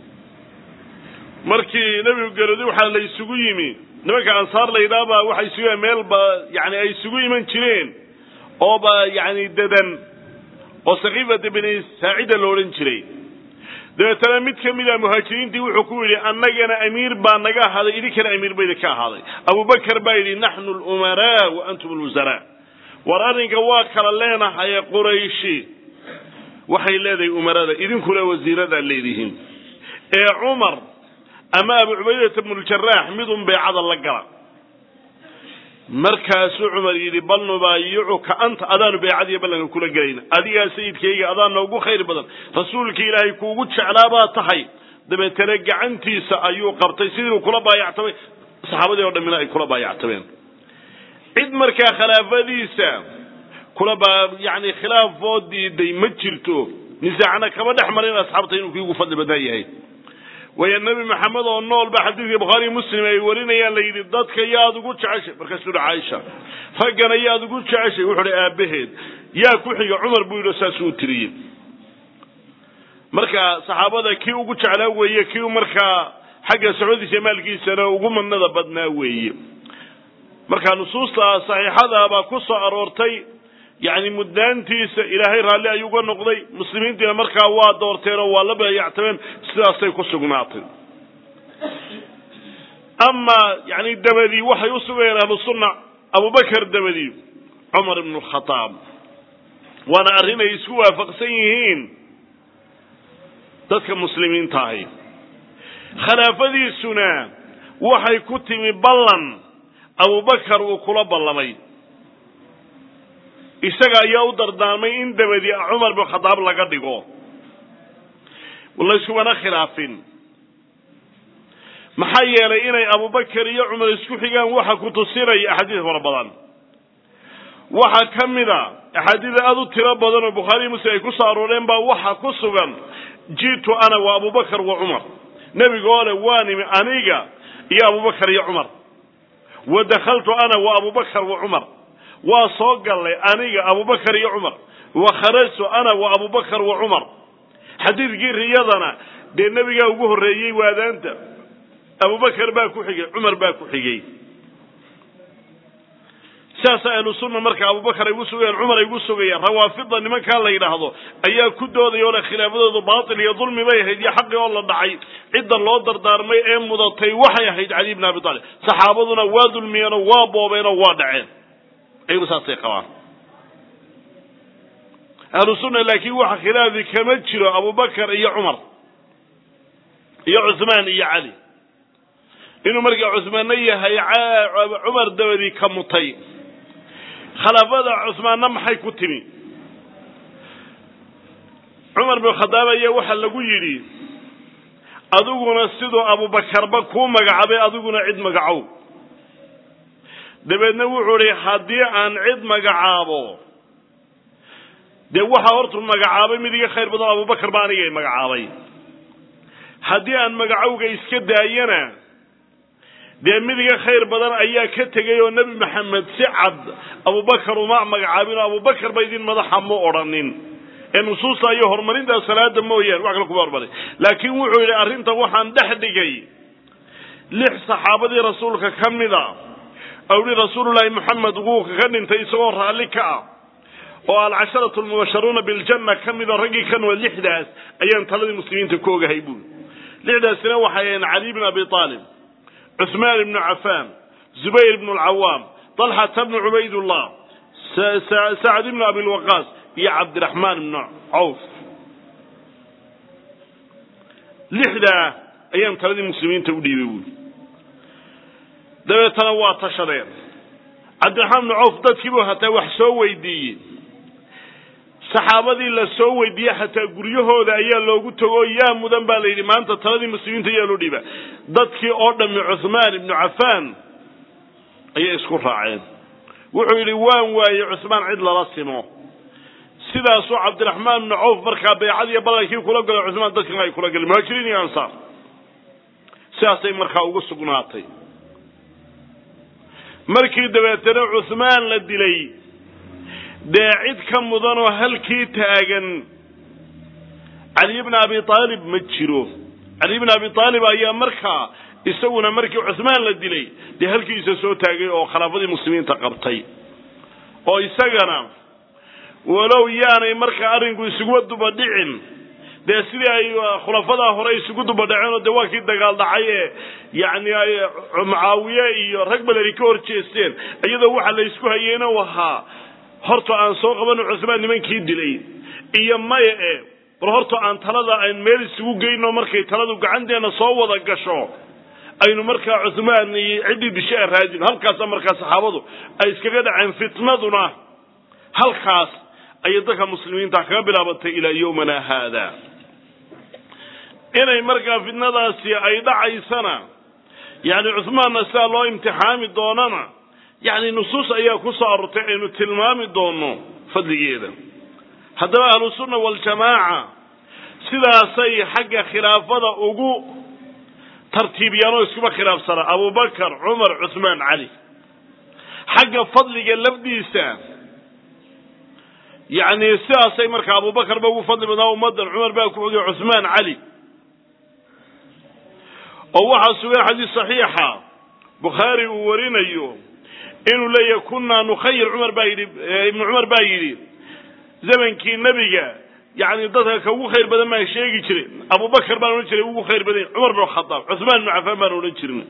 markii nebigu geerooday waxaa la isugu yimi nimanka ansaar la yidhaha baa waxay isugu meel ba yani ay isugu iman jireen oo ba yani dadan oo sakiifata bini saacida la odhan jiray dabeetana mid ka mid a muhaajiriintii wuxuu ku yidhi annagana amiir baa naga ahaaday idinkana amiir ba idinka ahaaday abubakar baa yidhi naxnu lumaraa wa antum alwusaraa war arrinka waa kala leenahaye qurayshi waxay leedahay umarada idinkuna wasiiradaad leedihiin ee cumar ama abu cubaydata bnuljarax midun beecada la gala markaasuu cumar yidhi bal nubaayicuka anta adaanu beecadiiyo ballanka kula gelayna adigaa sayidkayga adaa noogu khayr badan rasuulka ilaahay kuugu jeclaa baa tahay dabeetana gacantiisa ayuu qabtay sidii kula baayactamay saxaabadii oo dhammina ay kula baayactameen cid markaa khilaafadiisa kula baa yani khilaafoo diiday ma jirto nisaacna kama dhex marin asxaabta inuu kii ugu fadli badnaa yahay waayo nebi maxamed oo nool ba xadiidka bukhaariy muslim ay warinayaan la yidhi dadka yaad ugu jeceshay markaasuu hi caaisha raggana yaad ugu jeceshay wuxuu hi aabaheed yaa ku xiga cumar buu yidhi saasuu tiriyey marka saxaabada kii ugu jeclaa weeye kii markaa xagga socodiisa maalkiisana ugu madnada badnaa weeye marka nusuusta saxiixada baa ku soo aroortay yani mudnaantiisa ilaahay raalli ayuu uga noqday muslimiintiina markaa waa doorteen oo waa la baayactameen sidaasay ku sugnaatay ama yani dabadii waxay u sugayeen ahlu sunna abubakar dabadii cumar ibnu khataab waana arrin ay isku waafaqsan yihiin dadka muslimiinta ahi khilaafadiisuna waxay ku timi ballan abubakar uu kula ballamay isaga ayaa u dardaarmay in dabadii cumar bin khadaab laga dhigo layskubana khilaafin maxaa yeelay inay abubakar iyo cumar isku xigaan waxa ku tusinaya axaadiis fara badan waxaa ka mid a axaadiida aada u tiro badan oo bukhaariy muslim ay ku soo arooreen baa waxa ku sugan ji'tu ana wa abubakar wa cumar nebigoole waa nimi aniga iyo abubakar iyo cumar wa dakhaltu ana wa abubakar wa cumar waa soo gallay aniga abubakar iyo cumar wa kharajtu ana wa abubakar wa cumar xadiidkii riyadana dee nebigaa ugu horreeyey waadaanta abubakar baa ku xigay cumar baa ku xigay sidaasa ahlu sunna marka abubakar ay ugu sugayaan cumar ay ugu sugayaan rawaafida nimankaa la yidhaahdo ayaa ku doodaya oo le khilaafadoodu baatil iyo dulmi bay ahayd iyo xaqii oo la dhacay cidda loo dardaarmay ee mudatay waxay ahayd cali bn abi taalib saxaabaduna waa dulmiyeenoo waa boobeenoo waa dhaceen ayagu saasay qabaan ahlu sunna laakiin waxa khilaafi kama jiro abubakar iyo cumar iyo cuhmaan iyo cali inuu markaa cuhmaanna yahay cumar dabadii ka mutay khilaafada cuhmaanna maxay ku timi cumar bin khadaab ayaa waxaa lagu yidhi adiguna siduu abubakarba kuu magacaabay adiguna cid magacow dabeedna wuxuu idhi haddii aan cid magacaabo dee waxaa hortu magacaabay mid iga khayr badan abubakar ba anigay magacaabay haddii aan magacowga iska daayana dee mid iga khayr badan ayaa ka tegay oo nebi maxamed si cad abubakar uma magacaabin oo abubakar ba idin madaxa ma odhanin ee nusuusta iyo horumarinta salaada mooyaane wax kale kuma hormarin laakiin wuxuu yidhi arrinta waxaan dhex dhigay lix saxaabadii rasuulka ka mida ou yihi rasuulullaahi moxamed wuu ka dhintay isagoo raalli ka ah oo alcasharatu almubasharuuna biljanna ka mida raggii ka nool lixdaas ayaan taladii muslimiinta ku ogahay buuri lixdaasina waxay ahayn cali bn abi aalib cuثmaan ibnu cafaan zubayr ibnu alcawaam طalxata bnu cubaydullah sacd ibnu abi lwaqaas iyo cabdiraxmaan ibnu cawf lixdaa ayaan taladii muslimiinta u dhiibay buuli dabeetana waa tashadeen cabdiraxmaan bnu cawf dadkiibuu hataa wax soo weydiiyey saxaabadii la soo weydiiyey xataa guryahooda ayaa loogu tago yaa mudan baa la yidhi maanta taladii muslimiinta ayaa loo dhiiba dadkii oo dhammi cuhmaan ibnu cafaan ayay isku raaceen wuxuu yidhi waan waaye cusmaan cid lala simo sidaasuu cabdiraxmaan bnu cawf markaa baycadiiyo ballankii kula galo cusmaan dadkina ay kula galeen muhaajiriin iyo ansaar sidaasay markaa ugu sugnaatay markii dabeetana cusmaan la dilay dee cid ka mudanoo halkii taagan cali bna abi aalib ma jiro cali bna abi aalib ayaa markaa isaguna markii cusmaan la dilay dee halkiisa soo taagay oo khilaafadii muslimiinta qabtay oo isagana walow yaanay markaa arrinku isuguba dubadhicin dee sidii ay khulafadaa hore isugu dubadhaceen oo dee waa kii dagaal dhacay ee yacni ay mucaawiye iyo rag badani ka hor jeesteen iyadoo waxa la isku hayeena u ahaa horta aan soo qabano cusmaan nimankii dilay iyo maya e bal horta aan talada aan meel isugu geyno markay taladu gacanteena soo wada gasho aynu markaa cusmaan iyo ciddii dishe a raadino halkaasa markaa saxaabadu ay iskaga dhaceen fitnaduna halkaas ayay dadka muslimiinta kaga bilaabatay ilaa yowmana haada inay markaa fitnadaasi ay dhacaysana yani cusmaanna sidaa loo imtixaami doonana yani nusuus ayaa ku soo arortay aynu tilmaami doono fadligeeda haddaba ahlusunna waljamaaca sidaasay xagga khilaafada ugu tartiibiyaan oo iskuba khilaafsanaa abubakar cumar cusmaan cali xagga fadliga lafdiisa yani sidaasay markaa abubakar ba ugu fadli badnaa ummadan cumar baa ku xogay cusmaan cali oo waxaa sugan xadiis saxiixa bukhaari uu warinayo inuu leeyahay kunaa nukhayir cumar baa yidhi ibnu cumar baa yidhi zamankii nebiga yani dadka ka ugu khayr badan baan sheegi jiray abubakar baan odhan jiray ugu khayr badan cumar bin khadaab cusmaan ibnu cafaan baan odhan jirin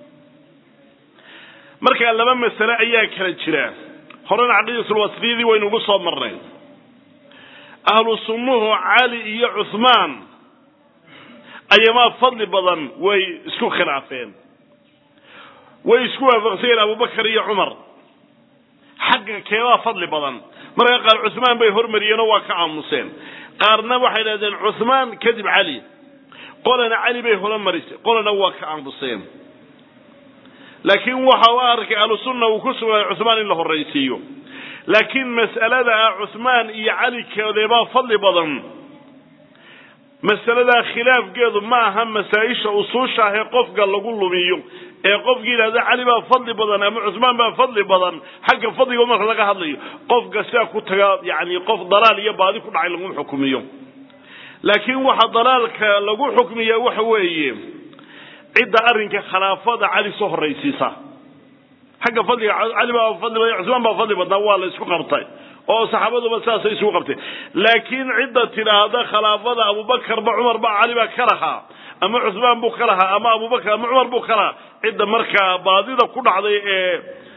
markaa laba masale ayaa kala jira horena caqiidatulwasfiyadii waynu ugu soo marnay ahlu sunnuhu cali iyo cuhmaan ayamaa fadli badan way isku khilaafeen way isku waafaqsanyeen abubakar iyo cumar xagga keebaa fadli badan markaa qaar cuhmaan bay hormariyeenoo waa ka aamuseen qaarna waxay dhahdeen cuhmaan kadib cali qolana cali bay horumarisay qolana waa ka aamuseen laakiin waxa u arkay ahlusunna uu ku sugnaaday cuhmaan in la horraysiiyo laakiin mas'alada ah cuhmaan iyo cali keedeebaa fadli badan masaladaa khilaafkeedu ma aha masaa-isha usuusha ah ee qofka lagu lumiyo ee qofki yidhahda cali baa fadli badan ama cusmaan baa fadli badan xagga fadliga marka laga hadlayo qofka sidaa ku taga yani qof dalaal iyo baadi ku dhacay lagu xukmiyo laakiin waxa dalaalka lagu xukmiya waxa weeye cidda arrinka khilaafada cali soo horraysiisa xagga fadliga cali baa fadli badan cusmaan baa fadli badnaa waa la isku qabtay oo saxaabaduba saasay isugu qabteen laakiin cidda tidhaahda khilaafada abubakarba cumarba cali baa ka lahaa ama cusmaan buu ka lahaa ama abubakar ama cumar buu ka lahaa cidda markaa baadida ku dhacday ee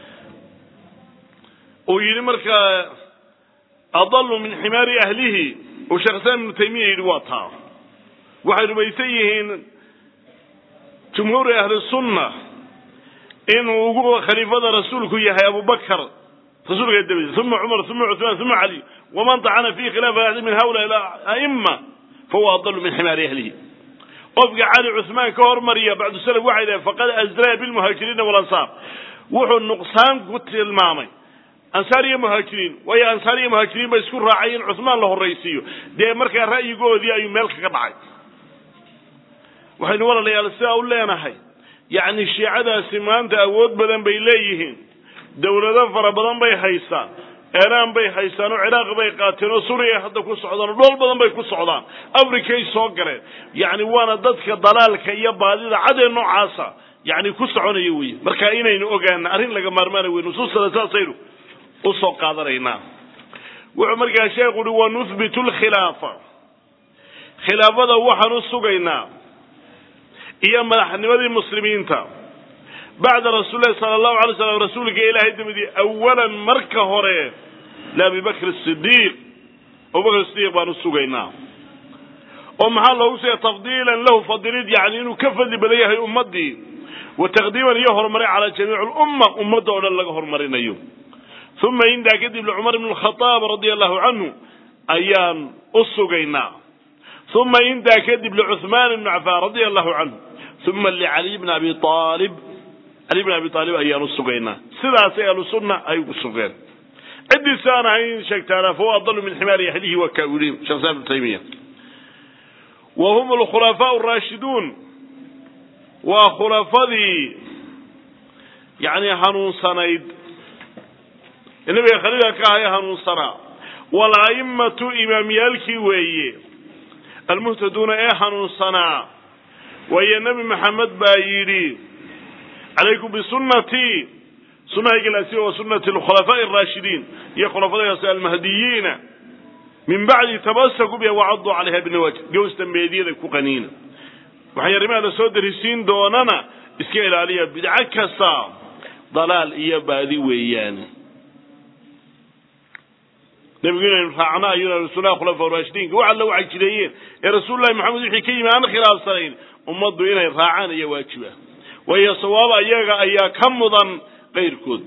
uu yidhi markaa adalu min ximaari ahlihi uu sheekh islaam ibnu taymiya yidhi waa taa waxay rumaysan yihiin jumhuuri ahli sunna inuu ugu khaliifada rasuulku yahay abubakar rasuulka dabadiisa uma cumar uma cuثmaan uma cali waman طacana fi khilaafi axdi min haula aima fahuwa adalu min ximaari ahlihi qofka cali cuثmaan ka hormariya bacdu salaf waxay dhahen faqad azraa bilmuhaajiriina walansaar wuxuu nuqsaan ku tilmaamay ansaar iyo muhaajiriin waayo ansaar iyo muhaajiriin ba isku raacay in cuثmaan la horraysiiyo dee markaa ra'yigoodii ayuu meel kaga dhacay waxaynu walaalayaal sidaa u leenahay yacni shiicadaasi maanta awood badan bay leeyihiin dawlado fara badan bay haystaan eeraan bay haystaan oo ciraaq bay qaateen oo suuriya hadda ku socdaan oo dhool badan bay ku socdaan africay soo galeen yacni waana dadka dalaalka iyo baadida cadee noocaasa yacni ku soconaya weye marka inaynu ogaana arrin laga maarmaana wey nusuustana saasaynu usoo qaadanaynaa wuxuu markaa sheekhu uhi wanuhbitu lkhilaafa khilaafada waxaan u sugaynaa iyo madaxnimadii muslimiinta bacda rasuul lahi sala allahu alay slam rasuulka ilaahay dabadii awalan marka hore liabi bakr sidiiq abubakr sidiiq baan u sugaynaa oo maxaa loogu sheegay tafdiilan lahu fadilid yani inuu ka fadli badan yahay ummadii wa taqdiiman iyo horumarin calaa jamiici lumma ummadda oo dhan laga horumarinayo uma intaa kadib licumar ibn khadaab radia allahu canhu ayaan u sugaynaa uma intaa kadib licuhmaan ibn cafaan radia allahu canhu uma licaliy bni abi aalib cali bn abi aalib ayaan u sugaynaa sidaasay ahlusunna ay ugu sugeen ciddii aan ahayn sheegtaana fahuwa adalu min ximaari yaxdihi wa kaawiliin sheekh islam ibnu taymiya wa hum alkhulafaau raashiduun waa khulafadii yani hanuunsanayd nabiga khaliilka ka ahaye hanuunsanaa wala'immatu imaamyaalkii weeye almuhtaduuna ee hanuunsanaa waayo nebi maxamed baa yidhi calaykum bisunnatii sunahaygalasi wa sunnati alkhulafaa'i araashidiin iyo khulafadaasi almahdiyiina min bacdi tabasaku biha wacaduu calayha binawaajid gows dambeedyada ku qaniina waxay arrimaha la soo darisiin doonana iska ilaaliya bidco kasta dalaal iyo baadi weeyaan nebigu inaynu raacno ayuuna sunnaha khulafa raashidiinka wax alla waxay jireeyeen ee rasuulullahi maxamed wixii ka yimi aan khilaafsanayn ummaddu inay raacaan ayaa waajiba waayo sawaaba iyaga ayaa ka mudan qayrkood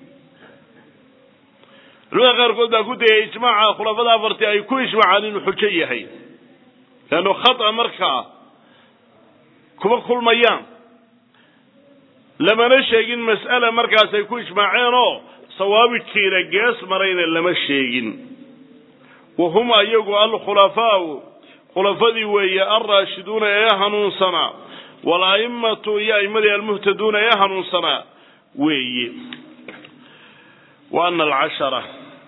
culimada qaarkood baa ku dayay ijmaaca khulafada afartii ay ku ijmaacaan inuu xujo yahay leanno khata markaa kuma kulmayaan lamana sheegin mas'ala markaas ay ku ijmaaceen oo sawaabidkiina gees marayna lama sheegin wa hum ayagu alkhulafaau khulafadii weeye alraashiduuna ee hanuunsanaa wala'immatu iyo a'immadii almuhtaduuna ee hanuunsanaa weeye wa ana alcashara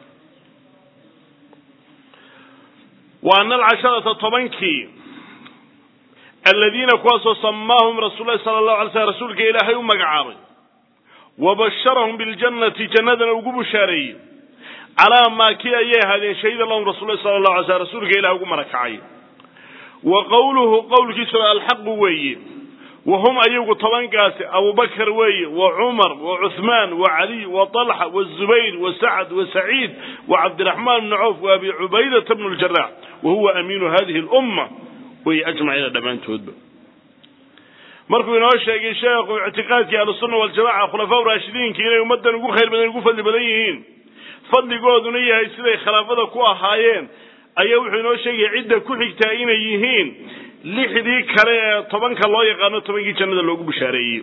wa ana alcasharata tobankii aladiina kuwaasoo samaahum rasuul lahi sala allahu alay slam rasuulka ilaahay u magacaabay wa basharahum biljannati jannadana ugu bushaareeyey calaa maa kii ayay ahaadeen shahida lahum rasul lahi sala allahu alay slam rasuulka ilahay ugu marakacay wa qowluhu qowlkiisuna alxaqu weeye wa hum ayagu tobankaasi abubakar weeye wa cumar wa cuhmaan wa caliy wa talxa wazubayr wa sacd wa saciid wa cabdiraxmaan bni cawf wa abi cubaydata bnu ljarax wa huwa amiinu hadihi lumma wey ajmaciina dhammaantoodba markuu inoo sheegay sheekhu ictiqaadkii ahlusunna waljamaca khulafaa raashidiinka inay ummaddan ugu khayr badan ugu fadli badan yihiin fadligooduna yahay siday khilaafada ku ahaayeen ayaa wuxuu inoo sheegaya cidda ku xigtaa inay yihiin lixdii kale ee tobanka loo yaqaano tobankii jannada loogu bishaareeyey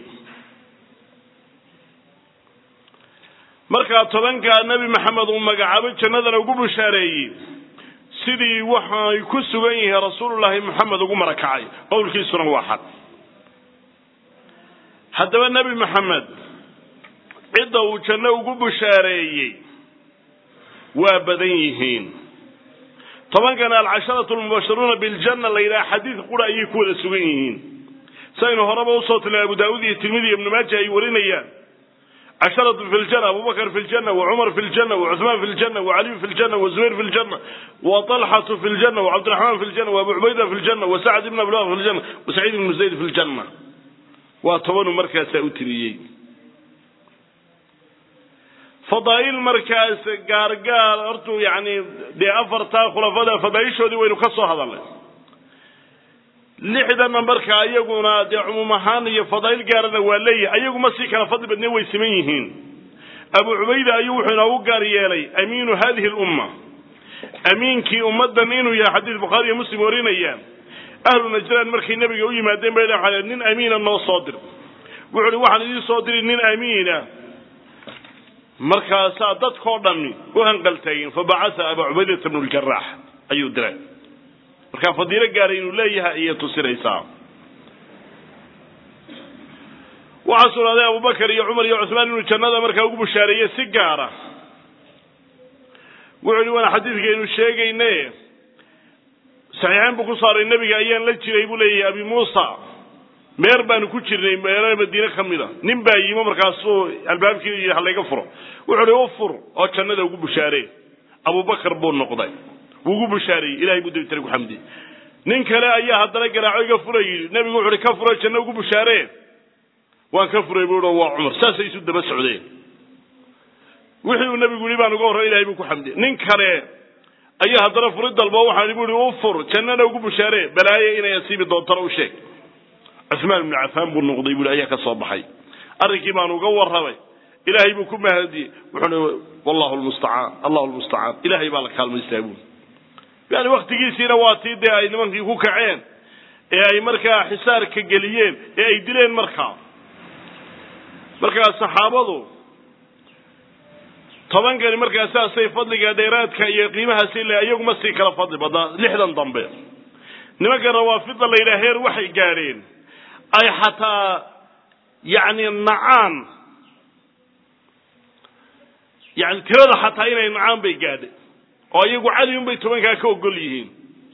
markaa tobankaa nebi maxamed uu magacaabay jannadana ugu bishaareeyey sidii waxay ku sugan yihiin rasuulullaahi maxamed ugu marakacay qowlkiisuna waa xaq haddaba nebi maxamed cidda uu janno ugu bushaareeyey waa badan yihiin tobankana alcasharatu almubasharuuna biljanna la yidhaha xadiid qura ayay ku wada sugan yihiin saynu horeba usoo tilnay abu daawud iyo tirmidi iyo ibnu maaja ay warinayaan casharatu fi ljanna abubakar fi ljanna wa cumar fi ljanna wa cuhmaan fi ljanna wa caliyu fi ljanna wa zubayr fi ljanna wa talxatu fi ljanna wa cabdiraxmaan fi ljanna wa abu cubayda fi ljanna wa sacd ibn abdullah fi ljanna wa saciid ibnu zayd fi ljanna waa tobanuu markaasaa u tiriyey fadaa'il markaas gaargaar hortuu yacni dee afartaa khulafada fadaaishoodii waynu ka soo hadalnay lixdana markaa iyaguna dee cumuum ahaan iyo fadaa'il gaarana waa leeyahay ayaguma sii kala fadli badnee way siman yihiin abu cubayda ayuu wuxuu inoogu gaar yeelay amiinu hadihi lumma amiinkii ummaddan inuu yahay xadiis bukhaari iyo muslim warinayaan ahlu najraan markay nebiga u yimaadeen bay dhaxaleen nin amiina noo soo dir wuxu uhi waxaan idiin soo diri nin amiina markaasaa dadkoo dhammi u hanqaltaageen fabacasa abaa cubaydata bnu ljaraax ayuu diray markaa fadiilo gaaray inuu leeyahay ayay tusinaysaa waxaa sugnaaday abubakar iyo cumar iyo cuhmaan inuu jannada markaa ugu bushaareeyey si gaara wuxuu yihi waana xadiidkaynu sheegayne saxiixayn buu ku saaray nebiga ayaan la jiray buu leeyahay abi muusa meer baanu ku jirnay meelo madiine ka mid a nin baa yimo markaasuu albaabkii yidhi halayga furo wuxuu hi u fur oo jannada ugu bushaaree abubakar buu noqday wuu ugu bushaareyey ilahay buu dabitare ku xamdiyey nin kale ayaa haddana garaaco iga fura yidhi nebigu wuxu uhi ka furo janno ugu bushaaree waan ka furay buu i waa cumar saasay isu daba socdeen wixii uu nebigu yihi baan uga horray ilahay buu ku xamdiyey nin kale ayaa haddana furi dalbo waxaan bu ihi u fur jannana ugu bushaare balaaye inay asiibi doontana u sheeg cuhmaan ibnu cafaan buu noqday buui ayaa ka soo baxay arrinkii baan uga warramay ilaahay buu ku mahadiyey wuxuui wallahu lmustacaan allahu lmustacaan ilaahay baa la kaalmaystaa buui yani waktigiisiina waa tii dee ay nimankii ku kaceen ee ay markaa xisaarka geliyeen ee ay dileen markaa markaa saxaabadu tobankani markaa saasay fadliga dheeraadka iyo qiimahaasi le iyaguma sii kala fadli badnaa lixdan dambe nimanka rawaafida la yidhaha heer waxay gaadheen ay xataa yacni nacaan yani tirada xataa inay nacaan bay gaadhay oo iyagu cali un bay tobankaa ka ogol yihiin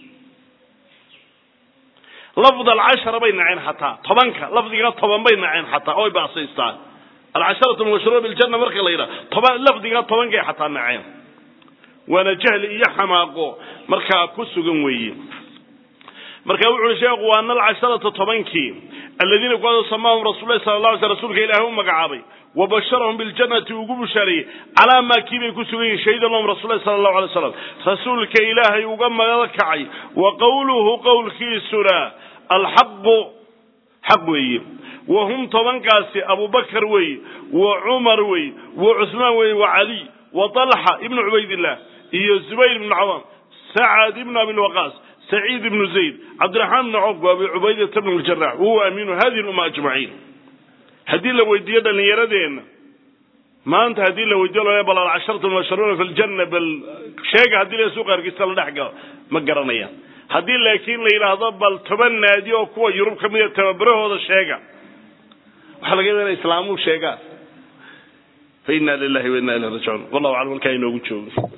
lafd alcashara bay naceen xataa tobanka lafdiga toban bay naceen xataa oo ay baasaystaan alcasharatu mubashiruuna biljana marka la yidhaha toban lafdiga tobankay xataa naceen waana jahli iyo xamaaqo markaa ku sugan weeye marka wuxu uhi sheekhu waana alcasharata tobankii aladiina kuwaasoo samaahum rasul lahi sala la alay sl rsulka ilaahay u magacaabay wabasharahum biljannati ugu bushaareeyey calaa maa kii bay ku sugan yihin shahida lahum rasul lahi sala allahu alay slam rasuulka ilaahay uga maga kacay wa qowluhu qowlkiisuna alxaqu xaq weeye wa hum tobankaasi abubakar weeye wa cumar weeye wa cuhmaan weeye wa caliy wa talxa ibnu cubaydillah iyo zubayr ibnu cawaam sacad ibnu abilwaqaas saciid ibnu zayd cabdiraxmaan ibnu cawf wa abi cubaydata bnu ljarax wahuwa amiinu hadihi lumma ajmaciin haddii la weydiiyo dhallinyaradeenna maanta haddii la weydiyo lo bal alcasharatu mubasharuuna fi ljanna bal sheega haddii la suuqa hargeysa la dhex galo ma garanayaan haddii laakiin la yidhaahdo bal toban naadi oo kuwa yurub ka mida tababarahooda sheega waxaa laga yaba ina islaamuhu sheegaan fa inna lilahi wa inna ilahi rajicuun wallahu aclam halkaa inoogu joogo